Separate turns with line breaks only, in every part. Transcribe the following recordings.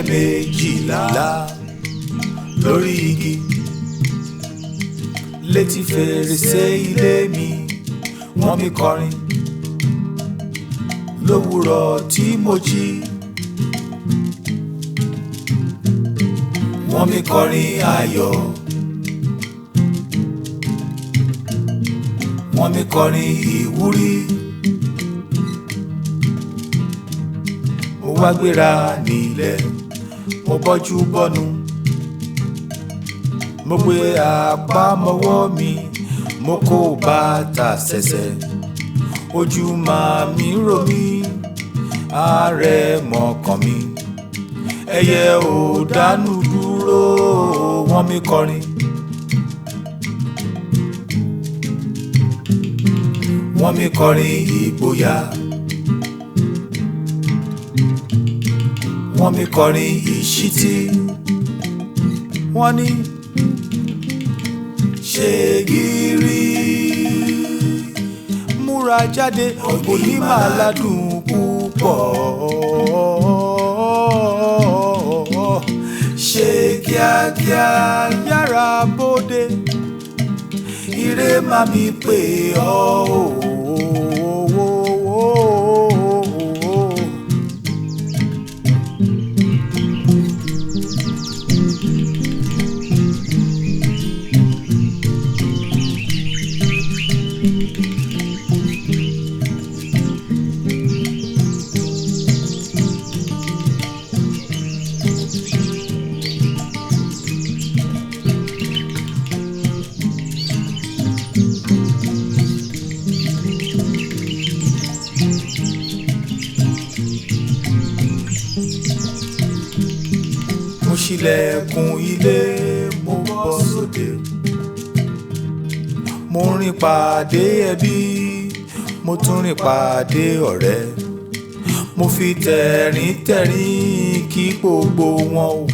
méjìlá lórí igi létí fèrèsé ilé mi wọ́n mi kọrin lówùrọ̀ tí mo jí wọ́n mi kọrin ayọ̀ wọ́n mi kọrin ìwúrí mo wá gbéra nílẹ̀ mo bọ́jú bọ́nu mo gbé àpamọ́wọ́ mi mo kó bàtà ṣẹ̀ṣẹ̀ ojú máa mi rò mí ààrẹ mọ̀kàn mi ẹyẹ ò dánú dúró wọ́n mi kọrin. wọ́n mi kọrin ìgboyà wọ́n mi kọrin ìṣítí wọ́n ní ṣe gírí múra jáde òní máa ládùn púpọ̀ ṣe kíákíá yára bóde ire má mi pè ọ́ o. mo ṣílẹ̀kùn ilé mo bọ́ sóde mo rìn pàdé ẹbí mo tún rìn pàdé ọ̀rẹ́ mo fi tẹ̀rín tẹ̀rín kí gbogbo wọn o.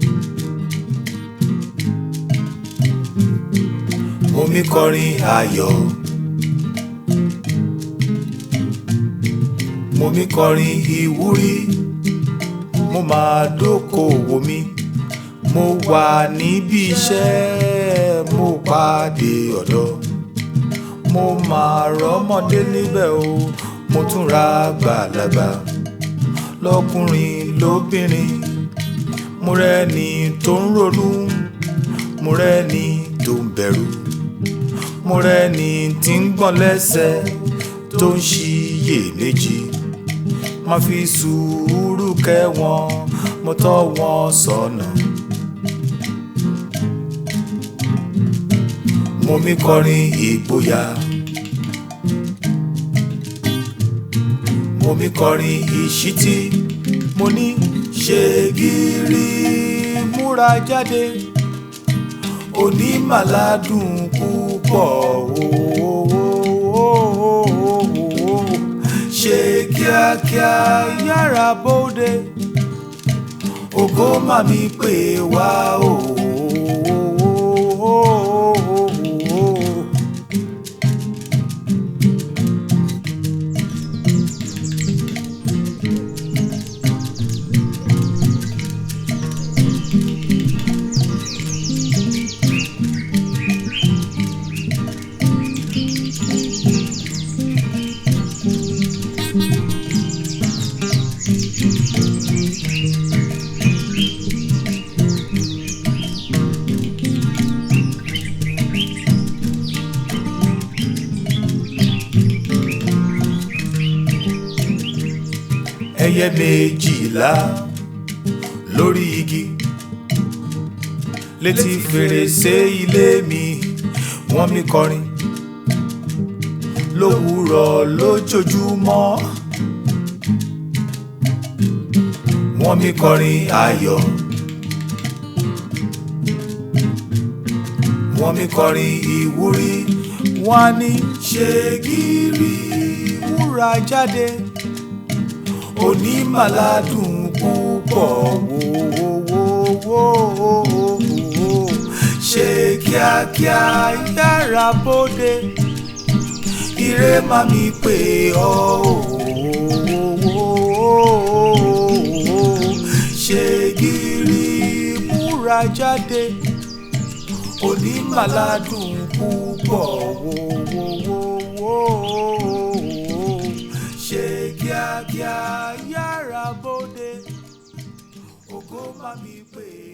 mo mi kọrin ayọ̀ mo mi kọrin ìwúrí mo máa dókòwò mi mo wà níbi iṣẹ́ mo pàdé ọ̀dọ́ mo máa rọ́mọdé níbẹ̀ o mo tún ra gbàlagbà lọ́kùnrin lóbìnrin mo rẹ́ni tó ń ronú mo rẹ́ni tó ń bẹ̀rù mo rẹ́ni tí ń gbọ̀n lẹ́sẹ̀ tó ń ṣiyèméjì má fi sùúrù kẹ́ wọn mo tọ́ wọn sọ́nà. mo mi kọrin ìgboyà mo mi kọrin ìṣítí mo ní ṣe gírí múra jáde òní màládùn púpọ̀ ooo ṣe kíákíá yára bóde ògo má mi pè wá ooo. ẹyẹ méjìlá lórí igi létí fèrèsé ilé mi wọ́n mi kọrin lówùúrọ̀ lójoojúmọ́ wọ́n mi kọrin ayọ̀ wọ́n mi kọrin ìwúrí wọ́n á ní ṣe gírí wúrà jáde òní màládùn púpọ̀ wòwòwòwò ṣe kíákíá yára bóde ire má mi pè ọ́ ṣe gí. jáde onímàládùn púpọ̀ wòwòwòwò ṣe kíákíá yára bóde ògo má mi pè é.